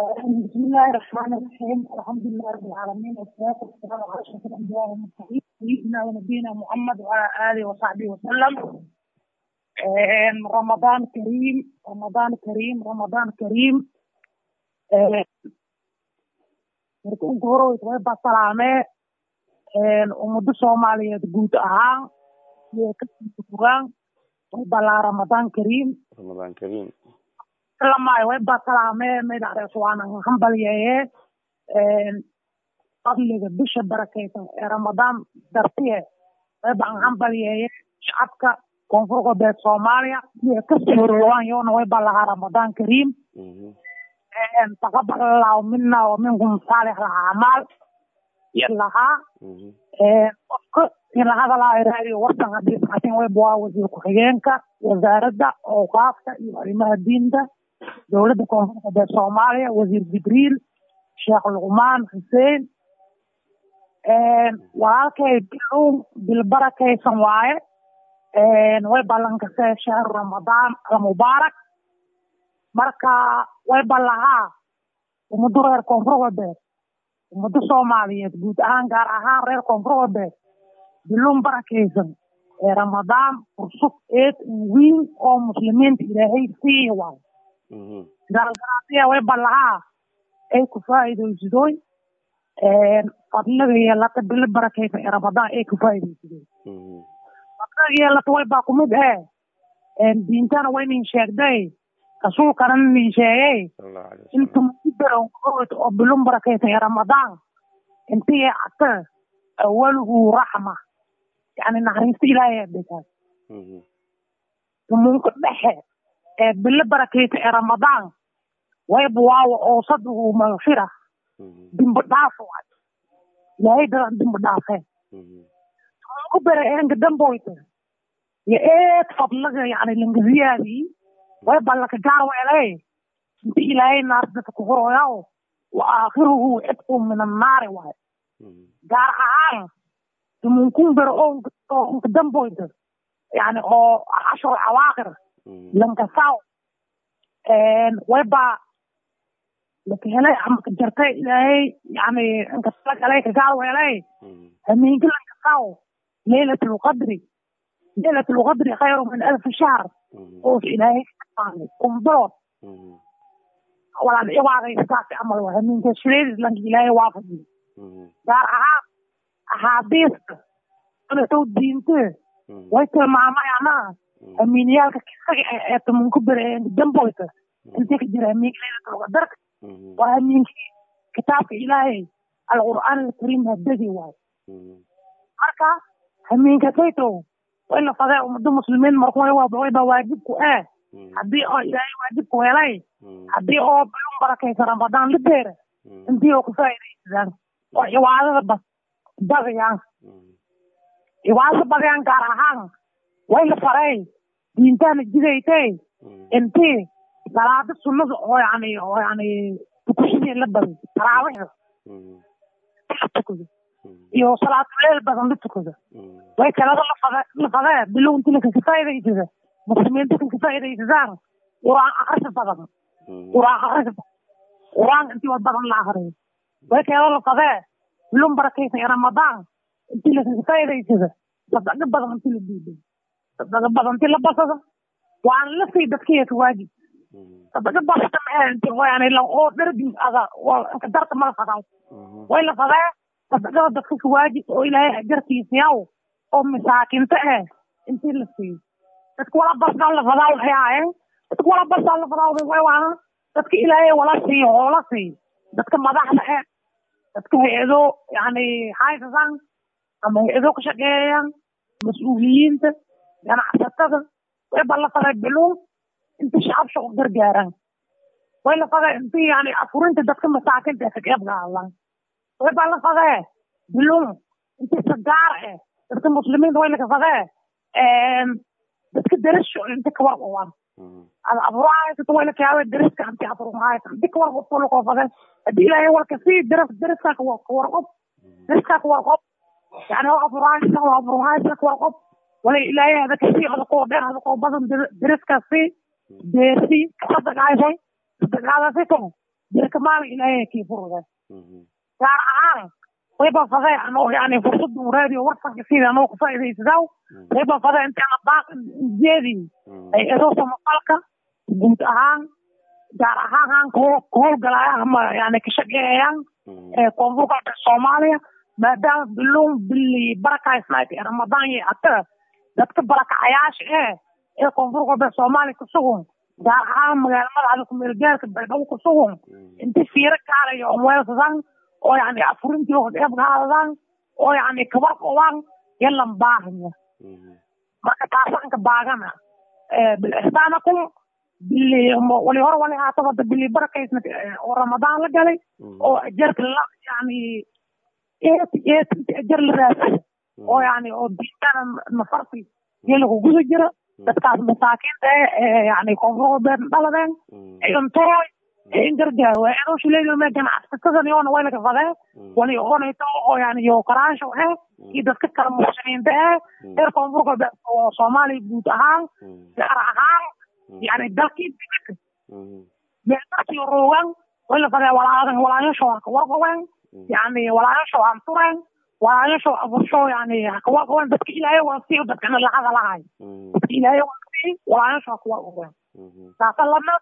بسم الله الرحمن الرحيم الحمد لله رب العالمين والصلاة والسلام على أشرف الأنبياء والمرسلين سيدنا ونبينا محمد وعلى آله وصحبه وسلم رمضان كريم رمضان كريم رمضان كريم marka ugu hore way baa salaamee ummado soomaaliyeed guud ahaan iyo kasii fogaan way balaa ramadaan kariim ramadaan kariim lamaayo way baa salaamee magacees waana hambalyeeye fadliga bisha barakeysan ee ramadaan dartiye way baan hambalyeeye shacabka koonfur galbeed soomaaliya iyo kasii horowaan yoona way baa lahaa ramadaan kariim taqabal allahu mina wa minkum saalix alacmaal iyo lahaa qofka in la hadalaayo raadiyo warsan haddii saatin wayba waa wasiir ku-xigeenka wasaaradda awqaafka iyo arrimaha diinta dowladda koonfur galbeed soomaaliya wasiir jibriil sheekh luqmaan xuseen walaalkay bilow bilbarakaysan waaye way ballankasee shahru ramadaan almubaarak marka way ballahaa ummado reer koonfur galbeed ummado soomaaliyeed guud ahaan gaar ahaan reer koonfur galbeed biluun barakaysan ee ramadaan fursad eed weyn oo muslimiinta ilaahay siiya waayo gaalgalaadiya way ballahaa ay ku faa'iidaysadoy fadliga yeelata bilo barakaysan ee ramadaan ay ku faa'iidaysadoy fadliga yeelata way baa kumid ee diintana waynin sheegday rasuulkana nin sheegay inta mudarow oo bilun barakaysan ee ramadaan intii ata awaluhu raxma yani naxariista ilaahay adhikaas tumunka dhexe ee bilo barakaysan ee ramadaan wayba waawa oosaduhu magfira dimbi dhaaf waay ilaahay dadan dimbi dhaafeen tumunka bere enga damboyta yo eed fadlaga yani langaziyaadii way ballaka gaar weelay inti ilaahay naar dadka ku horoyaw wa aakhiruhu cidqu min annaari waay gaar ahaan tumunkun bere oo inka damboyda yani oo cashar cawaaqir lankasaw way baa laka helay ama ka jartay ilaahay yani inkasalagalay ka gaar weelay hamiinka lankasaw leylat lqadri leylat lqadri khayru min alfi shahr oo ilaahay kumbilood walaal cibaadaystaas camal waa hamiinka shireedis lanka ilaahay waafajiyo gaar ahaan axaadiista anatow diinte way tilmaamayana hamiiniyaalka kisaga ee tumunku bere damboyta intee ka jira hamiinka leylatulqadarka waa hamiinkii kitaabka ilaahay alqur'aan alkariim hadegi waayo marka hamiinka saytow way la fadee ummado muslimiin marku wayba waajibku eh haddii oo ilaahay waajibku helay haddii oo bilun barakaysa ramadaan la beera intii oo ku faa'iidaysadaan oo cibaadada bas badayaan cibaadada badayaan gaar ahaan way la faray diintaana jidaytay intii salaada sunnada oo yani oo yani tukushadii la baday taraawixda tukada iyo salaatuleel badan la tukada way kalada la fadee bilow intii lakaka faa'iidaysada muslimiinta kan ka faa'iidaysadaan quraan akrisi badan quraan akrisi badan quraan intii wad badan la akriyo way kalada la fadee bilun barakaysan ee ramadaan intii lakaka faa'iidaysada sadaqa badan intii la diiday sadaqa badan intii la basada waan la sii dadkiya ka waajib sadaqa basata maxay intii yani la oo darbin ada inka darta mala fadaa way la fadee sadaqada dadka ka waajib oo ilaahay ajarkiisa yaw oo masaakinta eh intii la siiyo dadka wala basdaan la fadaa waxay ahaayeen dadka wala basdaan la fadaa way waana dadka ilaahay wala siiyo oo la siiyo dadka madaxda eh dadka hay-ado yani haysasan ama hay-ado ka shaqeeyayaan mas-uuliyiinta ganacsatada way ba la faday biluun inta shacabsha u gargaaraan way la faday intii yani afurinta dadka masaakinta ee ka qeyb qaadan way ba la fadee biluun intii sagaar eh dadka muslimiinta way laka fadee dadka darasho inta ka warqabaan ada abuurahaysato way lakaawe daraska anti abuurahaysa inti ka warqab kula koo fadee haddii ilaahay walka sii daras daraskaa ka warqab daraskaa ka warqab yani oo abuurahaysa oo abuurahaysa ka warqab wala ilaahay hada kasii hada koo dheer hada koo badan daraskaasi deersi kasadagaysay sadagaadasi to dirka maalin ilaahay kii furuday gaar ahaan wayba fadee anoo yani fursadu raadiyo warsanka sida anoo ku faa'iidaysadaa wayba fadee intaana baaqan jeedii ay edo samafalka guud ahaan gaar ahaan haan ka howlgalaya ama yani ka shaqeeyayaan koonfur galbeed soomaaliya maadaama biluun bili barakaysnayd ee ramadaan iyo ata dadka barakacayaasha ee ee koonfur galbeed soomaaliya ku sugun gaar ahaan magaala madaxda kumeel gaarka baydhabo ku sugun inti fiiro kaalayo oo weelsadan oo yani afurintii oo qeyb qaadadan oo yani kabar qobaan yalan baahanya marka taasanka baagana bilixsaanakum bili wali hore wali haata wada bili barakaysna oo ramadaan la galay oo ajarka la yani ajar la raasay oo yani oo diintana nafarti yalagu guda jira dadkaas masaakiinta ee yani koonfur galbeed dhaladeen cuntooy in gargaar waa inuu shileeyo me ganacsatada yoona way laga fadee wali oonayto oo yani yo karaansho eh iyo dadka kala muxsiniinta eh reer koonfur galbeed oo soomaaliya guud ahaan gaar ahaan yani dalkii dibadda meelmarkii roogan way la fadee walaadan walaayasho hakawarqawen yani walaayasho aan tureen walaayasho abursho yani hakawarqawen dadka ilaahay waa siiyo dadkana lacada lahay dadka ilaahay waa sii walaayasho hakawarqawen saasa lama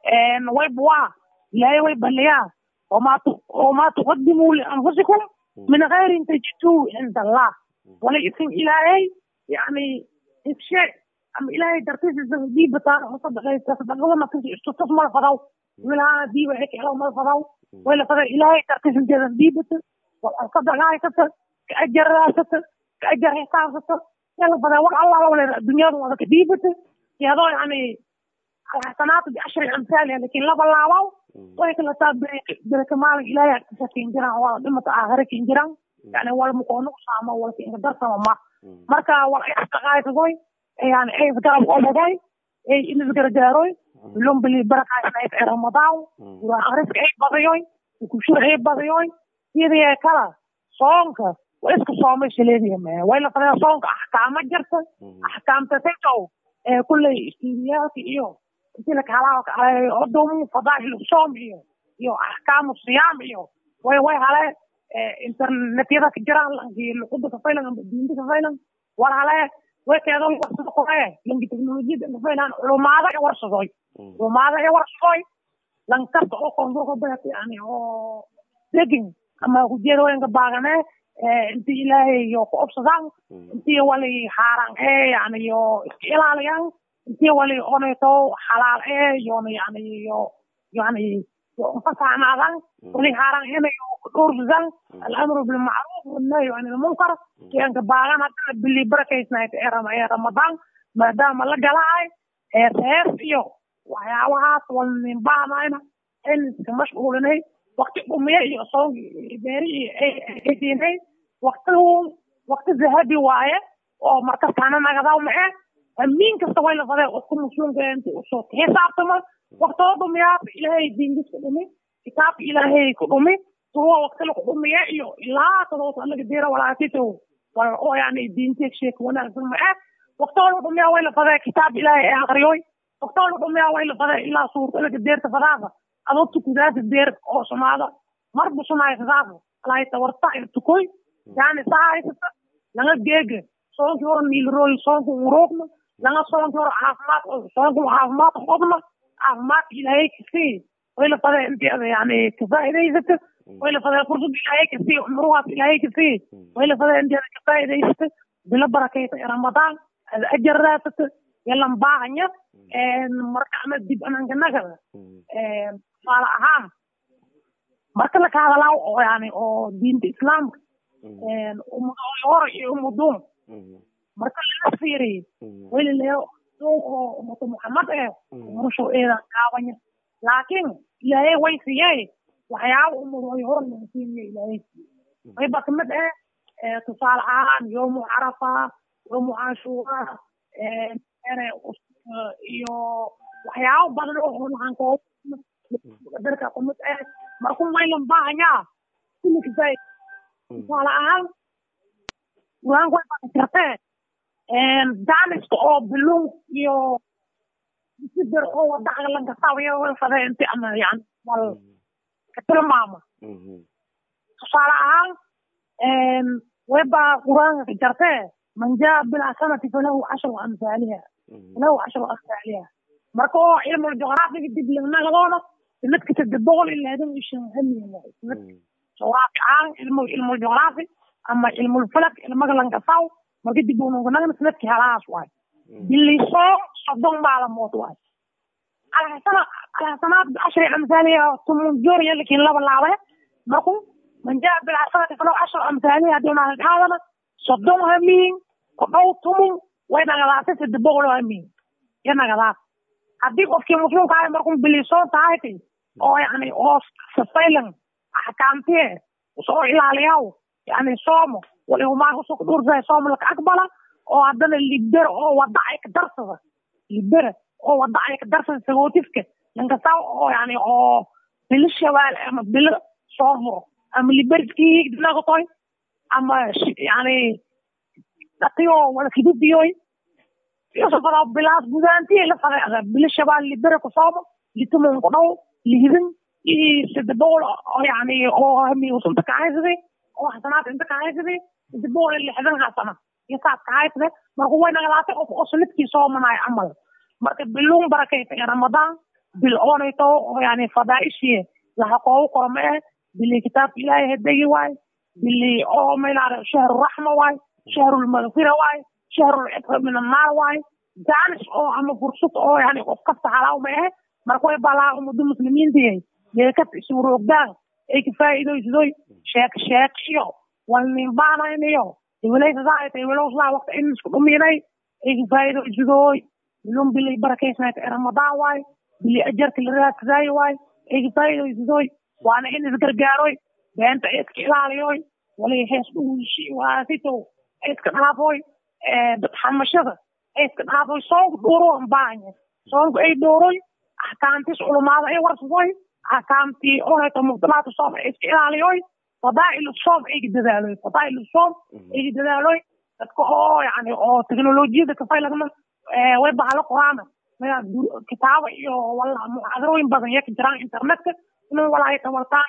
ويبوا لا ويبليا وما وما تقدموا لانفسكم من غير ان تجدوه عند الله وليس الهي يعني شيء ام الهي ترتيب دي بطار مصدق تصدق ما كنت استثمر فضاو ولا دي وهيك لو ما فضاو ولا فضا الهي ترتيب دي بت والصدق هاي كتر كاجر راسته كاجر حسابته يلا فضا والله ولا الدنيا ولا كديبته يا يعني الحسنات بعشر امثالها لكن لا بلاواو وهيك لا تاب برك مال الى تسكين جرا ولا دمت اخرك جرا يعني ولا مكون ساما ولا في درس ما marka wal ay xaqaayad goy yani ay garab oo baday ay in isgar jaaroy lum bili baraka ay ramadaan wa arif ay badayoy ku shur ay badayoy sidii kala soonka waa isku soomay shileediya ma way la fadaa soonka ahkaama jirta ahkaamta sayto ee kulley istiidiyaadka iyo intii la kala odom fadaa'il soom iyo iyo ahkaamu siyaam iyo way way hale internetyada ka jiraan lankii luqada ka faylan amba diinta ka faylan war hale way keedo warsado qoree lanki teknolojiyada ka faylan culumaada ee warsadoy culumaada ee warsadoy lankasta oo koonfurka beet yani oo degin ama ujeedooyinka baagane intii ilaahay iyo ku obsadaan intii wali xaaraan ee yani iyo iska ilaaliyaan intii wali onayto xalaal ee yoona yani iyo yani fasaxnaadan wali xaaraan inayo dhursan alamru bilmacruuf wanahyu can ilmunkar kianka baagan haddana bili barakaysnayd ee ramadaan maadaama la galahay ee reer iyo waxyaabahaas walnin baahnayna in iska mashquulinay wakti dhumiye iyo soon beeri aydiinay waktigu wakti zahabi waaye oo markastaana nagadaw mae amiin kasta way la fadee qofka muslimka inta usoo xisaabtama waktoo dhumiyaad ilaahay diinkiska dhumi kitaabka ilaahay ku dhumi tuwa wakti laku dhumiye iyo ilaa todoba laga dira walaakito oo yani diinteeg sheek wanaagsan ma eh waktoo la dhumiya way la fadee kitaab ilaahay ee aqriyoy waktoo la dhumiya way la fadee ilaa suurta laga deerta fadaada adoo tukudaasa deer oo sumaada marbu sumaysadaasa alay tawarta tukoy yani saa haysata laga geega soonkii hore niilrooy soonku uroogna laga soonkii hore caafimaad soonku caafimaad qobna caafimaadka ilaahay kasii way la fadee inteeda yani kafaa'idaysata way la fadee fursad ilaahay kasii cumruhaas ilaahay kasii way la fadee inteeda kafaa'idaysata bilo barakayta ee ramadaan ada ajar raasata yalan baahanya marka ama dib anankanaga tusaale ahaan marka la kahadalaa oo yani oo diinta islaamka hore iyo umuduum marka laga fiiriyo welileyo oo ummata muxamed eh umurushow eedan kaabanya laakiin ilaahay way siiyey waxyaaba ummadooy hore laga siinayo ilaahay siiyey wayba kamid eh tusaale ahaan yoomu carafa yoomu cashuura iyo waxyaabo badan oo waxaan darka kumid eh marku maylan baahanyaa kulikisay tusaale ahaan waanku way badan kartee daaniska oo biluun iyo sidir oo wadaca lanka sawiyo way fadee inti ama yani wal ka tilmaama tusaale ahaan weba qur-aanka ka jartee man jaa bilxasanati falahu cashru amhaaliha falahu cashru amhaaliha marka oo cilmul juqraafiga dib lagnagadoona sanadka saddex boqol iyo lixdan iyo shan hamiin waay sanadka juqraafi ahaan ilmu ilmul juqraafi ama ilmul falak ilmaga langasaw marka dib unuganagna sanadkii halaas waay bilisoo soddon maalamood waay alxasana alxasanaat bicashri amhaaliha tumun jooriya lakin laba laabe marku man jaa bilxasanati falahu cashru amhaaliha hadii unaalidhaadana soddon hamiin ku dhow tumun way nagadaasay saddex boqol oo hamiin ya nagadaas haddii qofkii muslimka ahay markuu bilisoon tahay oo yani oo safaylan axkaamtiye soo ilaaliyaw yani soomo walihumaa usoo dhursahay soomo laka aqbala oo haddana libera oo wada ay ka darsada libera oo wada ay ka darsada sagootifka lankasta oo yani oo bilo shabaal ama bilo soo muro ama liberskii higdinagotoy ama yani dhatiyo wada kididiyoy yosafada bilaas gudaantiye la fadeecda bilo shabaal libera ku soomo litumun ku dhow lihidin iyo saddex boqol oo yani oo hami usunta ka haysaday oo xasanaad inta ka haysaday saddex boqol iyo lixdan xasana iyo saas ka haysade marka way nagalaatay qof oo sanadkii soomanayo camal marka biluun barakayta ee ramadaan bil oonayto oo yani fadaaishiye laha qoogu qoro ma eh bili kitaabka ilaahay hadegi waay bili oo maylaada shahru raxma waay shahrulmagfira waay shahrulcibra min annaar waay jaanis oo ama fursad oo yani qof kasta halaaw ma eh marka way balaa ummadda muslimiintiyahay deekat isuroogdaan ay ka faa'iidaysadoy sheek sheek iyo walninbaanayniyo iwilaysadaa iwilowsaa waqti in isku dhuminay ay ka faa'iidaysadoy bilun bilay barakaysnayta ee ramadaan waay bili ajarka la raadsadaayo waay ay ka faa'iidaysadoy waana in isgargaaroy beenta ay iska ilaaliyoy walay hees dhuushi waasito ay iska dhaafoy xamashada ay iska dhaafoy soonka dhuuro baanya soonka ay dhooroy axkaamtis culumaada ay warsadoy axkaamtii oheeto mubdalaatu soom ay iska ilaaliyoy fadaa'ilu soom ayga dadaaloy fadaa'ilu soom ayga dadaaloy dadka oo yani oo teknolojiyada kafaylagna way bahalo quraana kitaaba iyo wala muxaadarooyin badan yaka jiraan internetka inuu walaayo tabartaan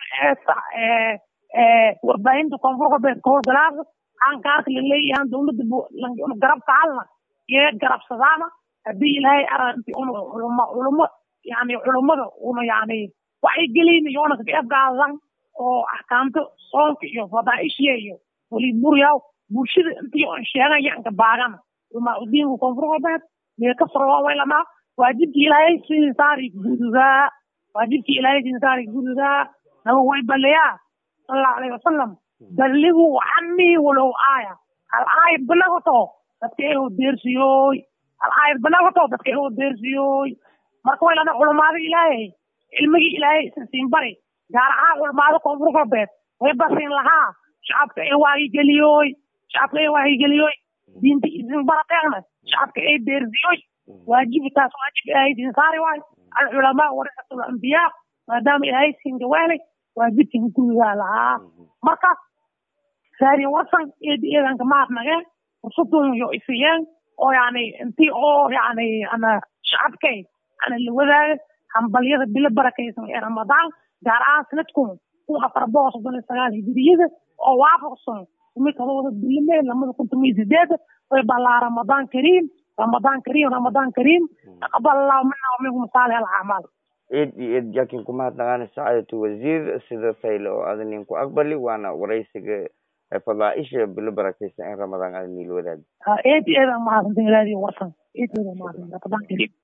warbaahinta koonfur galbeed kahorgalaasa aankaarka laleeyahan dowladda garabka halna iyo garabsadaana haddii ilaahay aranti un culmo yani culummada una yani waxay gelin iyona kagaefgaadan oo axkaamta soonka iyo fadaaishiya iyo weli buryaw bulshada intii on sheegayanka baagana ulmaa udiinka koonfur galbeed mee ka farwaa lamaa waajibkii ilaahay sidii saari gududaa waajibkii ilaahay sidii saari gududaa naba way balayaa sallallahu alayhi wasalam balligu canii walow aaya hal aayad banagoto dadka eho deersiyooy hal aayad banagoto dadka eho deersiyooy marka way lana culamaada ilaahay cilmigii ilaahay isin siin bari gaar ahaan culamaada koonfur galbeed way basiin lahaa shacabka ee waagigeliyoy shacabka ee waagigeliyoy diinta isin barateegna shacabka ee deersiyoy waajibtaas waajib ilaahay siin saari waay alculamaa warisatul ambiyaa maadaama ilaahay siin gawaanay waajibkin gurigaa lahaa markaas saari warsan eedi eedanka maadnageen fursadun yo isiyeen oo yani intii oo yani ana shacabkay ana la wadaaga hambalyada bilo barakaysan ee ramadaan gaar ahaan sanadkun kun afar boqol soddon iyo sagaal hijiriyada oo waafaqsan kumid todobada bilimee lamada kun tomiyo sideeda way balaa ramadaan kariim ramadaan kariim ramadaan kariim taqabal allahu mina waminkum saalih alacmaal eed iyo eed jakin kumahadnaqaana sacaadatu wasiir sida fayle oo ada nin ku aqbali waana waraysiga fadaaisha bilo barakaysan ee ramadaan ada niil wadaagi eed iyo eed aan mahadsantin ilaadiyo warsan eed iyo eed aan mahadsantin ramadaan kariim